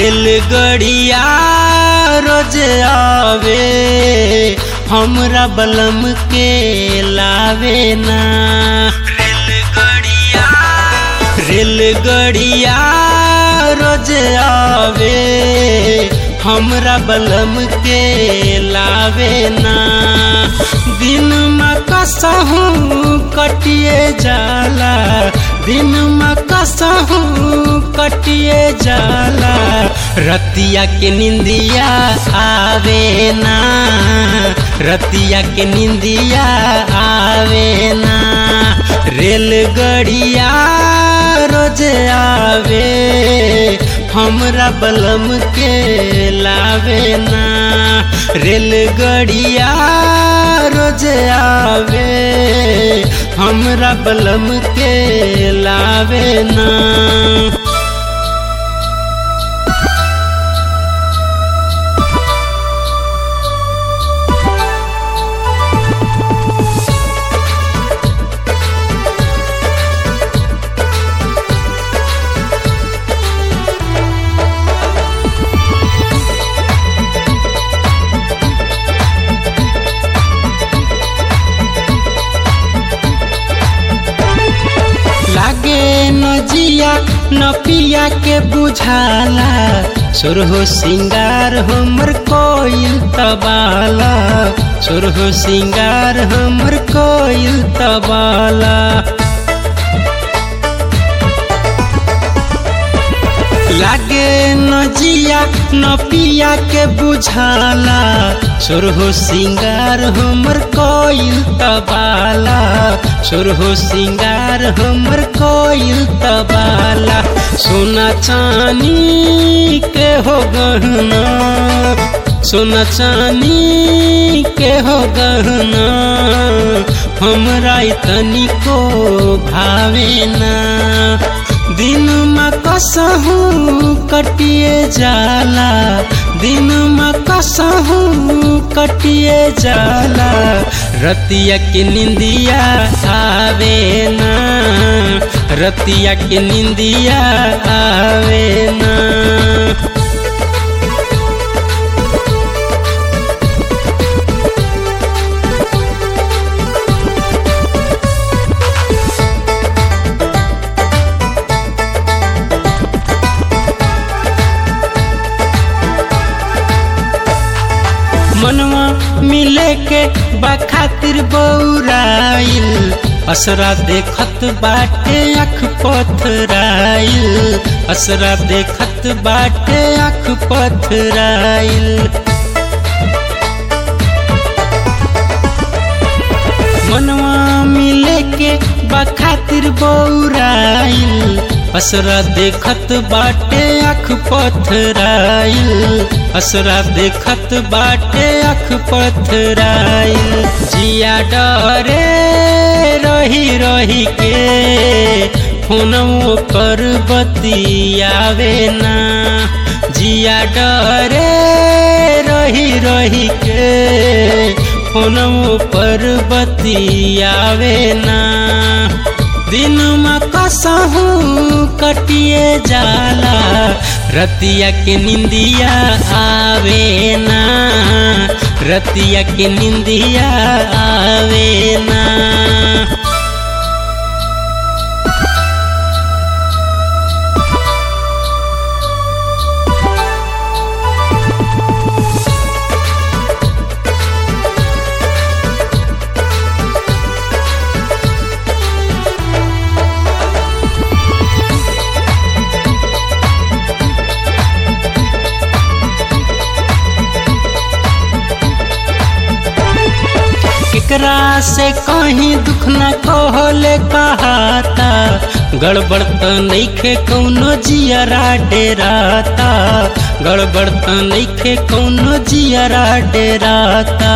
रेलगड़िया रोज आवे हमरा बलम के लावे ना रेलगड़िया रेलगड़िया रोज आवे हमरा बलम के लावे ना दिन में कसहूँ कटिए जाला दिन में कसहूँ कटिए जाला रतिया के निंदिया आवे ना रतिया के निंदिया आवे ना रेलगड़िया रोज आवे हमरा बलम के लावे ना रेलगड़िया रोज आवे हमरा बलम के लावे ना लागे न जिया न पिया के बुझाला सुरहो सिंगार हमर कोयल तबाला सुरहो सिंगार हमर कोयल तबाला लागे न जिया न पिया के बुझाला सुरहो सिंगार हमर कोयल तबाला सुरहो सिंगार हमर कोयल तबाला सोना चानी के हो गहना सोना चानी के हो गहना हमरा तनिको भावे ना दिन में कसहूँ कटिए जाला दिन में कसहूँ कटिए जाला रतिया के निंदिया आवे ना रतिया के निंदिया आवे ना मनवा मिले के बखातिर बौराइल असरा देखत बाटे अख पथराइल असरा देखत बाटे अख पथराइल मनवा मिले के बखातिर बौराइल असरा देखत बाटे अख पथराइल असरा देखत बाटे अख पथराइल जिया डरे रही रही के फोनवो कर बतियावे ना जिया डरे रही रही के फोनवो पर बतियावे ना दिन में कसहूँ कटिए जाला रतिया के निंदिया आवे ना रतिया के निंदिया आवे ना केकरा से कहीं दुख न कहले कहाता गड़बड़ त नइखे कौनो जियरा डेराता गड़बड़ त नइखे कौनो जियरा डेराता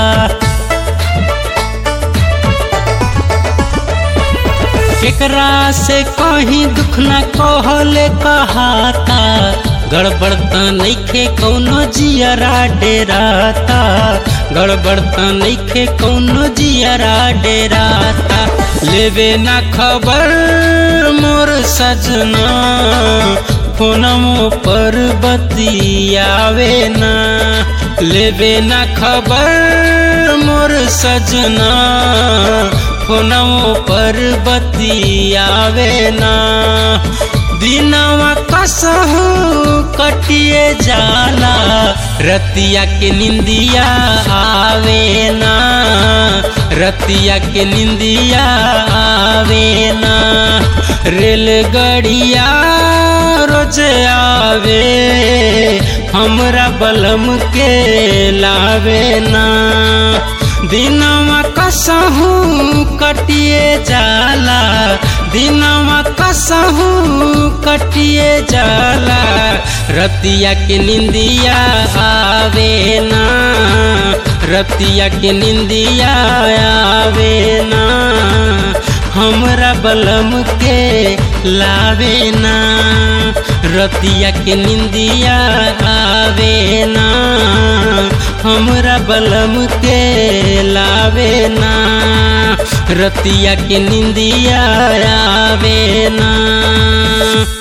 केकरा से कहीं दुख न कहले कहाता गड़बड़ त नइखे कौनो जियरा डेराता गड़बड़ त नइखे कौनो जियरा डेराता लेवे ना खबर मोर सजना फोनमो पर बतियावे ना लेबे ना खबर मोर सजना फोनमो पर बतियावे ना दिनवा कसहू कटिए जाला रतिया के निंदिया आवे ना रतिया के निंदिया आवे ना रेलगड़िया रोज आवे हमरा बलम के लावे ना दिनवा कसहू कटिए जाला दिनवा कसहू कटिए जाला रतिया के निंदिया आवे ना रतिया के निंदिया आवे ना हमरा बलम के लावे ना रतिया के निंदिया आवे ना हमरा बलम के लावे ना रतिया के निंदिया आवे ना